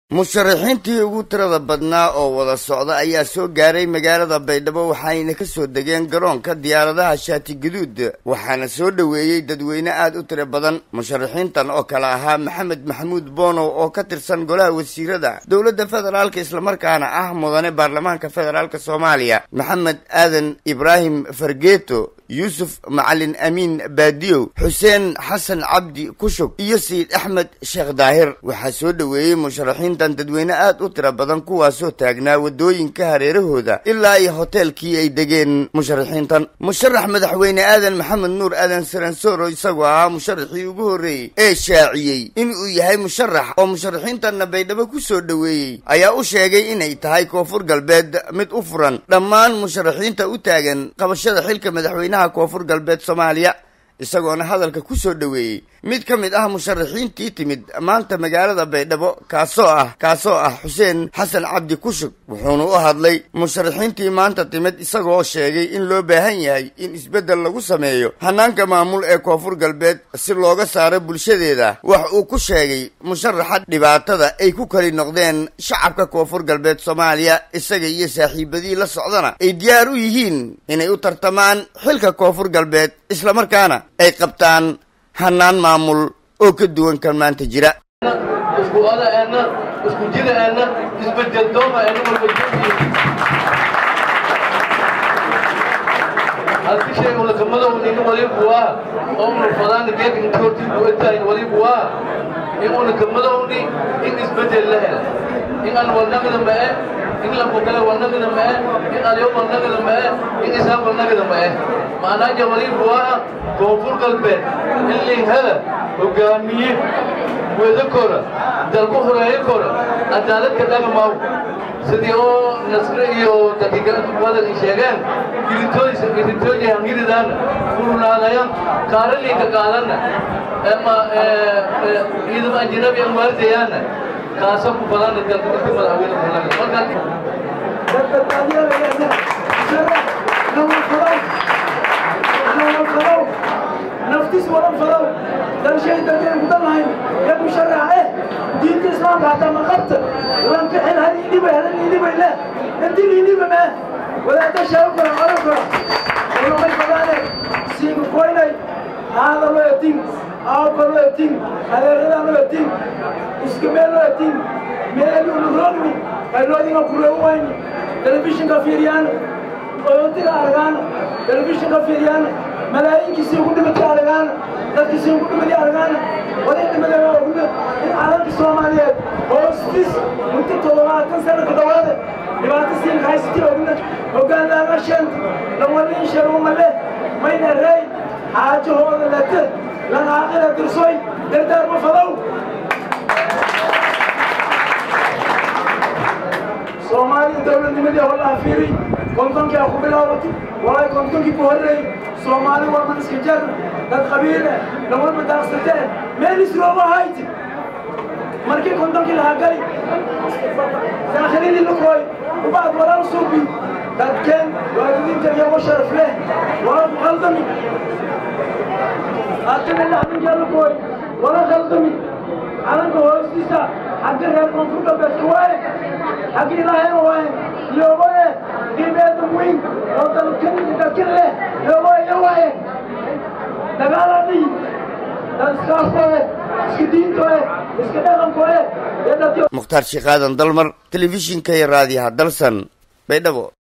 musharaxiintii ugu tirada badnaa oo wada socda ayaa soo gaaray magaalada baydhabo waxayna ka soo degeen garoonka diyaaradaha shaati gaduud waxaana soo dhoweeyey dadweyne aad u tiro badan musharaxiintan oo kale ahaa maxamed maxamuud boonow oo ka tirsan golaha wasiirada dowladda federaalka islamarkaana ah mudane baarlamaanka federaalk soomaaliya maxamed aadan ibraahim fargeeto yuusuf macalin amiin baadiyow xuseen xasan cabdi kushug iyo sayid axmed sheekh daahir waxaa soo dhoweeyey musharaxiintan dadweyne aad u tiro badan kuwaasoo taagnaa waddooyinka hareerahooda ilaa iyo hoteelkii ay degeen musharaxiintan musharax madaxweyne aadan maxamed nuur aadan saransoro isagoo ahaa musharaxii ugu horreeyey ee shaaciyey inuu yahay musharax oo musharaxiintanna baydhabo ku soo dhoweeyey ayaa u sheegay inay tahay koonfur galbeed mid u furan dhammaan musharaxiinta u taagan qabashada xilka madaxweynaha koonfur galbeed soomaaliya isagoona hadalka ku soo dhoweeyey mid ka mid ah musharaxiintii timid maanta magaalada baydhabo kaasoo ah kaasoo ah xuseen xasan cabdi kushug wuxuuna u hadlay musharaxiintii maanta timid isagoo sheegay in loo baahan yahay in isbeddel lagu sameeyo hanaanka maamul ee koonfur galbeed si looga saaro bulshadeeda wax uu ku sheegay musharaxa dhibaatada ay ku kali noqdeen shacabka koonfur galbeed soomaaliya isaga iyo saaxiibadii la socdana ay diyaar u yihiin inay u tartamaan xilka koonfur galbeed islamarkaana ay qabtaan hanaan maamul oo ka duwan kan maanta jira isku oda'eenna isku jida'eenna isbedeldooma'eenna walbajoogii halki shay ulakamadownin walibuwaa oo unafadaana geeka intoortii buetayn walibuwaa in ulakamadowni in isbedel la hela in aan walnagada ma'e in lambukale walnagada ma'e in alyo walnagada ma'e in isaaq walnagada ma'e maanaaja walibuwaa koonfur galbeed in linhada hogaamiye wada kora dalku horeeyo kora cadaaladka dhagamaw sidii oo nasre iyo dakigaladad ay sheegeen giritooysa giritooyi hangiridaana furulaadayan kaaraliinka qaadanna ama ciidamo ajnabi aan waardayaana kaasa ku badana dalka dadka madaxweyne kulaga naftiis wadan fadow dalshay dadeen gudan lahayn ee musharaxe diinta islaamka hataa ma qabta lanka xil hal idhibay halan idhibay leh intil idhiba mee wadaada shaabo kora oran kora ulumay badaane siiga koynay haada loo etin aawka loo etin adeeradaa loo etin iskamee loo etin meelu luroogni qayloodinga kureewu wayni telefishinka fiiriyaan oyontiga argaan telefishinka fiiriyaan malaayiinkiisii ugu dhimatay argaan dadkiisii ugu dhimatay argaan waday dhimadeen ogna in calanka soomaaliyeed hoostiis muddo toddobaatan sano ka dhawaada dhibaato siinka haysatay ogna hoggaan laagasheen lawaliin sharuma leh mayna reey xaajahooda late lanaaqila dirsoy dardaarma fadow soomaaliya dowladnimadii hollaha fiiri kontonkii a ku bilaabatay walay kontonkii ku horreeyey soomaali walban iska jar dad qabiile lawalba daaqsateen meel isrooma hayti markii kontonkii lahaa gali daakhilidii lukooy ubacd walaal suubi dadkeen waalidiinta iyagoo sharaf leh wala ku khaldami haddana laxdinkaa lukooy wala khaldami calanka hoostiisa xagga reer koonfur galbeedka waaye xagga ilaahayna waaye iyogoe qiimeeda weyn oo dalkan dalkan leh iyogoe waaye dagaaladii dad iskaaskoe iska diintoe iska dhaqankoe mukhtaar sheekh aadan dalmar telefishinka iyo raadiyaha dalsan baydhabo